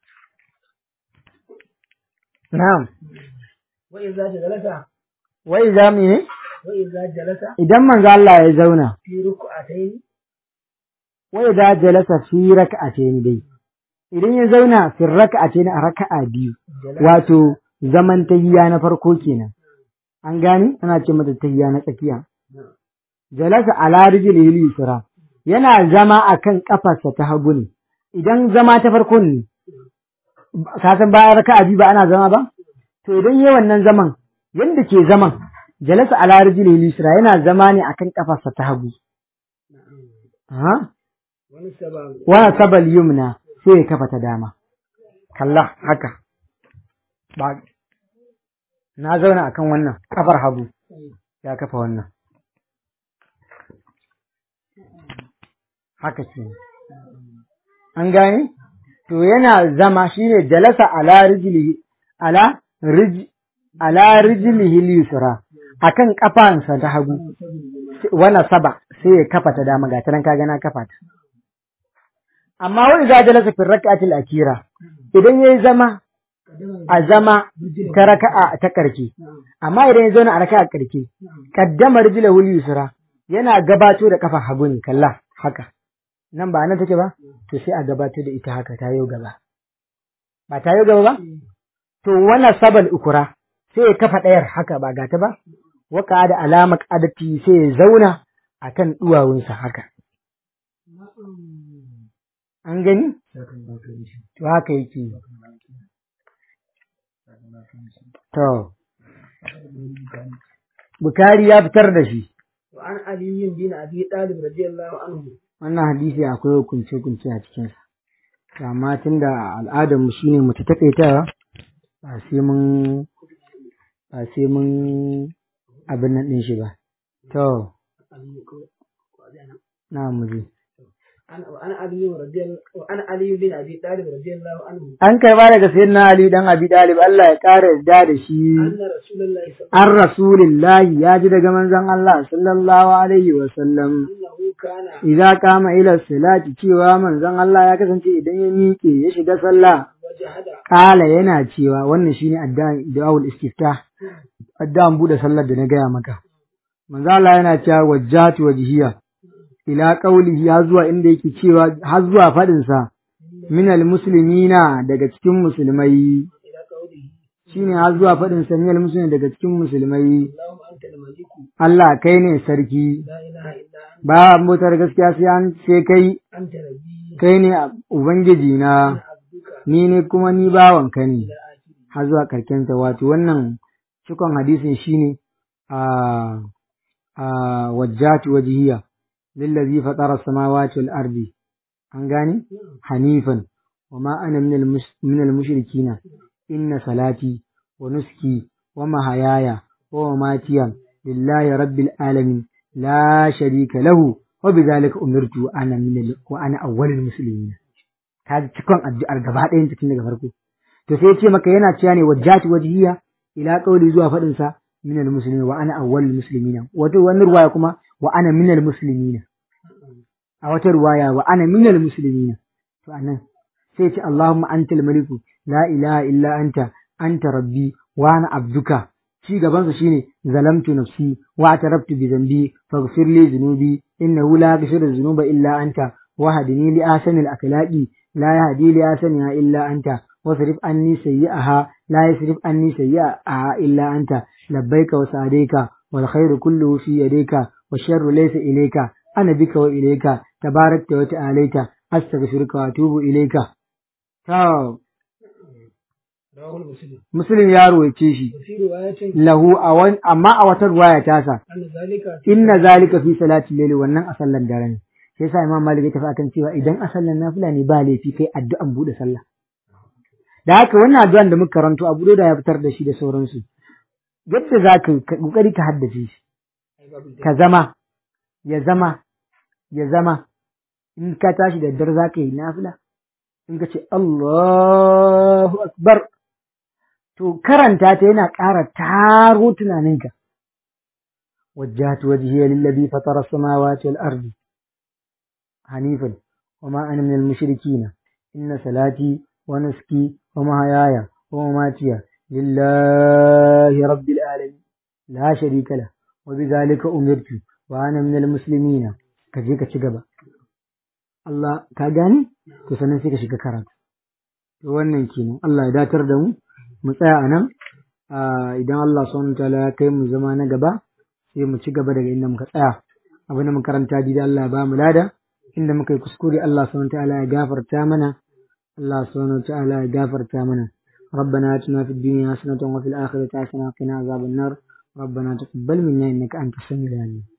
na'am wa idza jalasa wai za mu yi wa idza jalasa idan manzo Allah ya zauna fi ruku'atayn wai da jalasa fi raka'atayn dai idan ya zauna fi raka'atayn a raka'a biyu wato zaman tahiyya na farko kenan an gane ana ce mata tahiyya na tsakiya jalasa ala rijlihi yusra yana zama akan kafarsa ta hagu ne idan zama ta farko ne ka san bayan raka'a biyu ba ana zama ba to idan yayi wannan zaman yanda ke zaman jalasa ala rijlihi lisra yana zama ne akan kafarsa ta hagu ha wani saba wa sabal yumna sai ya kafa ta dama kalla haka ba na zauna akan wannan kafar hagu ya kafa wannan haka ce an gane to yana zama shine jalasa ala rijlihi ala rij ala rijlihi al-yusra akan kafansa ta hagu wana saba sai ya kafa ta dama ga ta nan kaga na kafa ta amma wani za jalasa fi rak'atil akira idan yayi zama a zama ta raka'a ta karke amma idan ya zauna a raka'a karke kaddama rijlahu al-yusra yana gabato da kafa hagu ne kalla haka nan ba nan take ba to sai a gabatar da ita haka ta yau gaba ba ta yau gaba ba to wannan sabal ukura sai ya kafa ɗayar haka ba gata ba waka da alama adati sai ya zauna akan duwawunsa haka an gani to haka yake to Bukari ya fitar da shi wa an aliyin bin abi talib radiyallahu anhu wannan hadisi akwai hukunce-hukunce a cikinsa. To, Amma tun da al'adar mu shine mu ta takaitawa ba sai mun ba sai mun abin nan ɗin shi ba. To, na mu je. an wa an aliyin radiyallahu wa an aliyin bin abi talib radiyallahu anhu An karba daga sayyidina Ali dan Abi Talib Allah ya ƙara yarda da shi. anna rasulullahi sallallahu An Rasulillahi ya ji daga manzon Allah sallallahu alaihi wa sallam. annahu kana Idza kama ila salati cewa manzon Allah ya kasance idan ya miƙe ya shiga sallah wajahada Kala yana cewa wannan shine addu'an du'aul istiftah addu'an bude sallar da na gaya maka manzo Allah yana cewa wajjatu wajhiya ila qaulihi har zuwa inda yake cewa har zuwa fadin sa minal muslimina daga cikin musulmai ila qawlihi shine har zuwa fadin sa minal muslimina daga cikin musulmai allahumma anta al-maliku Allah kai ne sarki la ilaha illa anta ba motar gaskiya sai an sai kai anta rabbi kai ne ubangiji na abduka ni ne kuma ni bawanka ne ila akhiri har zuwa karkenta wato wannan cikon hadisin shine a a wajjatu wajhiya lillazi fatara samawati wal ardi an gane hanifan wama ana minal mus- minal mushrikina inna salati wa nuski wa mahayaya wa mamatiya lillahi rabbil alamin la sharika lahu wa bidhalika umirtu ana minal wa ana awwalul muslimin kaji cikon addu'ar gaba ɗayan ta tun daga farko to sai ya ce maka yana cewa ne wajjati wajhiya ila qawli zuwa fadin sa minal muslimin wa ana awwalul muslimina wato wani ruwaya kuma wa ana minal muslimina a wata ruwaya wa ana minal muslimina to anan sai ya ce Allahumma antal maliku la ilaha illa anta anta rabbi wa ana abduka ci gaban sa shine zalamtu nafsi wa atarabtu bi dhanbi faghfir li dhunubi innahu la yaghfiru dhunuba illa anta wahdini li ahsani al-akhlaqi la yahdi li ahsaniha illa anta واصرف عني سيئها لا يصرف عني سيئها إلا أنت لبيك وسعديك والخير كله في يديك والشر ليس إليك أنا بك وإليك تباركت وتعاليت أستغفرك وأتوب إليك تو rawahul muslim مسلم يا رويتي شي wa fi riwayatin له أوان أما أوتر رواية تاسا anna zalika إن ذلك في صلاة الليل wannan a sallan dare ne sai yasa Imam Malik ya tafi akan cewa idan a sallan nafila ne ba laifi kai addu'an bude sallah da haka wannan addu'an da muka karanto Abu da ya fitar da shi da sauransu yadda za ka ka kokari ka haddace shi ai babu da ka zama ya zama ya zama in ka tashi da dare za ka yi nafila in ka ce Allahu akbar to karanta ta yana ƙara taro tunaninka وجهت وجهي للذي فطر السماوات والأرض حنيفا وما أنا من المشركين إن صلاتي ونسكي ومحياي ومماتي لله رب العالمين لا شريك له وبذلك أمرت وأنا من المسلمين كجيك تشغبا Allah ka gane to sannan sai ka shiga karatu to wannan kenan Allah ya datar da mu mu tsaya a nan idan Allah subhanahu wa ta'ala ya kai mu zama na gaba sai mu ci gaba daga inda muka tsaya abin da makaranta da Allah ya ba mu lada inda muka yi kuskure Allah subhanahu ta'ala ya gafarta mana Allah subhanahu ta'ala ya gafarta mana ربنا آتنا في الدنيا حسنة وفي الآخرة حسنة وقنا عذاب النار ربنا تقبل منا إنك أنت السميع العليم